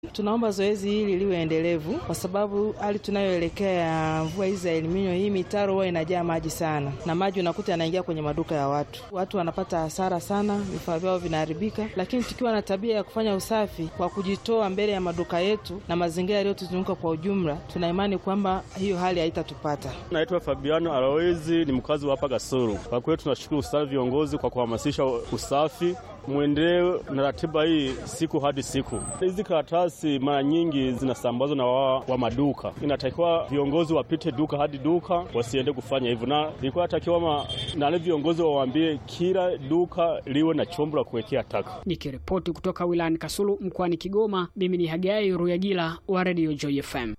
Tunaomba zoezi hili liwe endelevu kwa sababu hali tunayoelekea ya mvua hizi za eliminyo, hii mitaro huwa inajaa maji sana, na maji unakuta yanaingia kwenye maduka ya watu. Watu wanapata hasara sana, vifaa vyao vinaharibika. Lakini tukiwa na tabia ya kufanya usafi kwa kujitoa mbele ya maduka yetu na mazingira yaliyotuzunguka kwa ujumla, tuna imani kwamba hiyo hali haitatupata. Naitwa Fabiano Aloezi, ni mkazi wa hapa Gasuru. Kwa kweli tunashukuru sana viongozi kwa kuhamasisha usafi mwendelee na ratiba hii siku hadi siku. Hizi karatasi mara nyingi zinasambazwa na wa, wa maduka. Inatakiwa viongozi wapite duka hadi duka, wasiende kufanya hivyo, na ilikuwa natakiwa nale viongozi wawaambie kila duka liwe na chombo la kuwekea taka. Nikiripoti kutoka wilayani Kasulu mkoani Kigoma, mimi ni Hagai Ruyagila wa Radio Joy FM.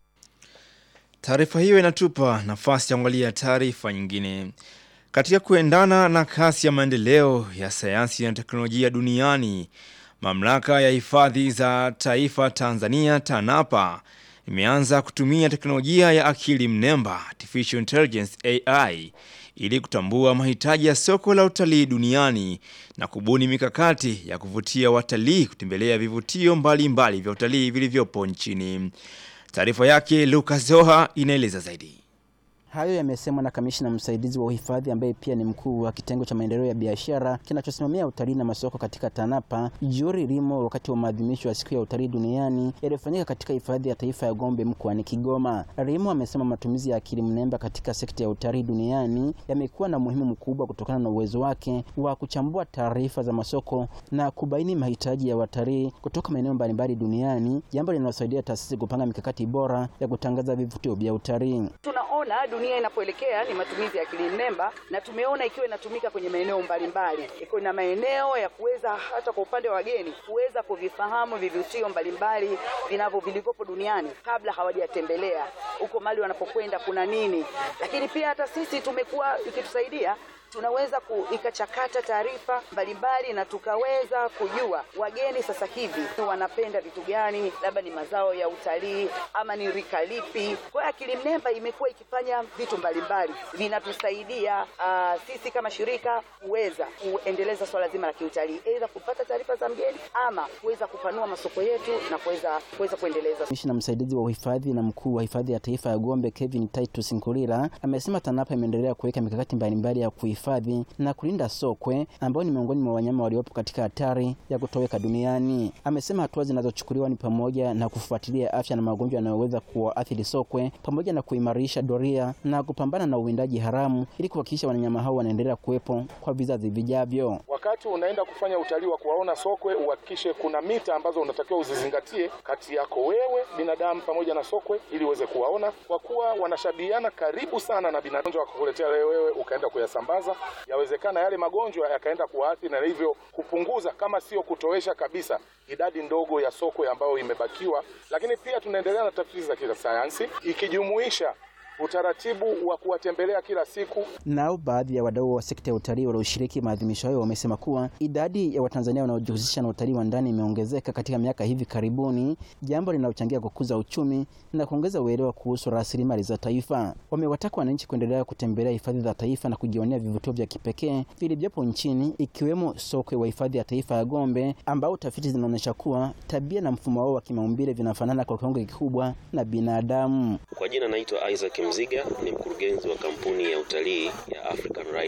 Taarifa hiyo inatupa nafasi ya kuangalia taarifa nyingine. Katika kuendana na kasi ya maendeleo ya sayansi na teknolojia duniani, mamlaka ya hifadhi za taifa Tanzania TANAPA imeanza kutumia teknolojia ya akili mnemba artificial intelligence AI ili kutambua mahitaji ya soko la utalii duniani na kubuni mikakati ya kuvutia watalii kutembelea vivutio mbalimbali vya utalii vilivyopo nchini. Taarifa yake Lucas Zoha inaeleza zaidi. Hayo yamesemwa na kamishna msaidizi wa uhifadhi ambaye pia ni mkuu wa kitengo cha maendeleo ya biashara kinachosimamia utalii na masoko katika TANAPA, Juri Rimo, wakati wa maadhimisho ya siku ya utalii duniani yaliyofanyika katika hifadhi ya taifa ya Gombe mkoani Kigoma. Rimo amesema matumizi ya akili mnemba katika sekta ya utalii duniani yamekuwa na umuhimu mkubwa kutokana na uwezo wake wa kuchambua taarifa za masoko na kubaini mahitaji ya watalii kutoka maeneo mbalimbali duniani, jambo linalosaidia taasisi kupanga mikakati bora ya kutangaza vivutio vya utalii. Tunaona dunia inapoelekea ni matumizi ya akili mnemba, na tumeona ikiwa inatumika kwenye maeneo mbalimbali, iko na maeneo ya kuweza hata kwa upande wa wageni kuweza kuvifahamu vivutio mbalimbali vinavyo vilivyopo duniani kabla hawajatembelea huko mali wanapokwenda kuna nini. Lakini pia hata sisi tumekuwa ikitusaidia tunaweza ikachakata taarifa mbalimbali na tukaweza kujua wageni sasa hivi wanapenda vitu gani, labda ni mazao ya utalii ama ni rika lipi. Kwa hiyo akili mnemba imekuwa ikifanya vitu mbalimbali vinatusaidia uh, sisi kama shirika kuweza kuendeleza swala zima la kiutalii, aidha kupata taarifa za mgeni ama kuweza kupanua masoko yetu na kuweza kuweza kuendeleza. Kamishna msaidizi wa uhifadhi na mkuu wa hifadhi ya taifa ya Gombe Kevin Titus Nkulila amesema TANAPA imeendelea kuweka mikakati mbalimbali ya kuhifadhi na kulinda sokwe ambao ni miongoni mwa wanyama waliopo katika hatari ya kutoweka duniani. Amesema hatua zinazochukuliwa ni pamoja na kufuatilia afya na magonjwa yanayoweza kuwaathiri sokwe pamoja na kuimarisha doria na kupambana na uwindaji haramu ili kuhakikisha wanyama hao wanaendelea kuwepo kwa vizazi vijavyo. Wakati unaenda kufanya utalii wa kuwaona sokwe, uhakikishe kuna mita ambazo unatakiwa uzizingatie kati yako wewe binadamu pamoja na sokwe ili uweze kuwaona, kwa kuwa wanashabihiana karibu sana na binadamu, wakakuletea wewe ukaenda kuyasambaza yawezekana yale magonjwa yakaenda kuwaathiri na hivyo kupunguza kama sio kutowesha kabisa idadi ndogo ya sokwe ambayo imebakiwa. Lakini pia tunaendelea na tafiti za kisayansi ikijumuisha utaratibu wa kuwatembelea kila siku. Nao baadhi ya wadau wa sekta ya utalii walioshiriki maadhimisho hayo wamesema kuwa idadi ya Watanzania wanaojihusisha na utalii wa ndani imeongezeka katika miaka hivi karibuni, jambo linalochangia kukuza uchumi na kuongeza uelewa kuhusu rasilimali za taifa. Wamewataka wananchi kuendelea kutembelea hifadhi za taifa na kujionea vivutio vya kipekee vilivyopo nchini, ikiwemo sokwe wa hifadhi ya taifa ya Gombe, ambao tafiti zinaonyesha kuwa tabia na mfumo wao wa kimaumbile vinafanana kwa kiwango kikubwa na binadamu. Kwa jina naitwa Isaac Mziga, ni mkurugenzi wa kampuni ya utalii ya African Rhino.